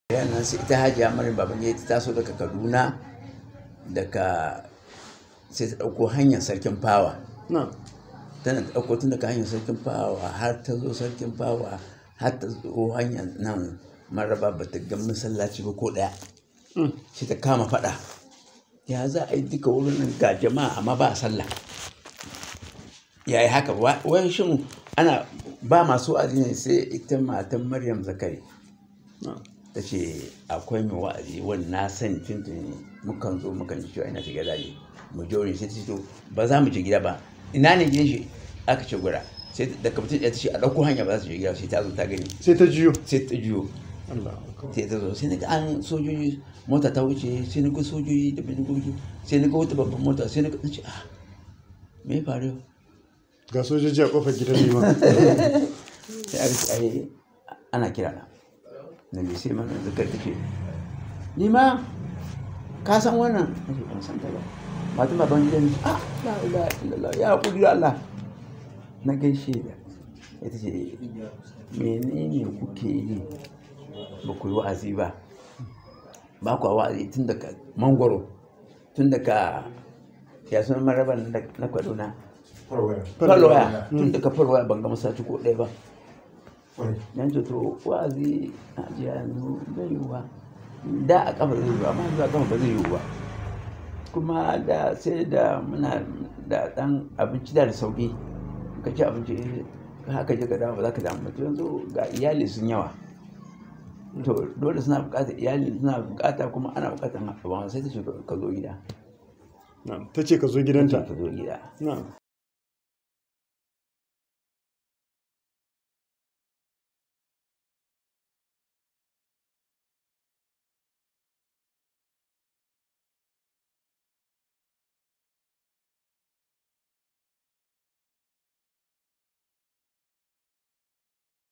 nan sai ita hajiya maryam babangida ta taso daga kaduna daga sai ta ɗauko hanyar sarkin fawa na tana ɗauko tun daga hanyar sarkin fawa har ta zo sarkin fawa har ta zo hanyar nan maraba ba ta ga masallaci ba ko ɗaya sai ta kama faɗa ya za a yi duka wurin nan ga jama'a amma ba sallah ya yi haka wai shin ana ba masu wa'azi ne sai ita matan maryam zakari na ta ce akwai mai wa'azi wani na sani tuntuni mukan zo mukan ji cewa ina shiga daji mu jori sai ta ce to ba za mu je gida ba ina ne gidan shi aka ce gura sai da kafin ta ce a ɗauko hanya ba za su je gida sai ta zo ta gani sai ta jiyo sai ta juyo Allah akbar. sai ta zo sai na ga an sojoji mota ta wuce sai na ga sojoji da bindigogi sai na ga wata babban mota sai na ga ce ah me ya faru yau?" ga sojoji a kofar gidan liman sai aka ce ai ana kira na na mai sai mana zakar take ni ma ka san wannan na ce ban san ta ba matan baban gidan ni ah la ilaha illallah ya hakuri da Allah na gaishe da ita ce menene kuke yi ba ku yi wa'azi ba ba ku wa'azi tun daga mangoro tun daga ya sunan maraban na kwaduna falwaya tun daga falwaya ban ga masaci ko ɗaya ba yan ce to wa'azi a jiya yanzu zai yiwu ba da a kafa zai yiwu amma yanzu a kafa ba zai yiwu ba kuma da sai da muna da dan abinci da da sauki ka ci abinci haka je ka dawo ba za ka damu ba to yanzu ga iyali sun yawa to dole suna bukatar iyali suna bukata kuma ana bukatar abin sai ta ce ka zo gida na ta ce ka zo gidanta ka zo gida na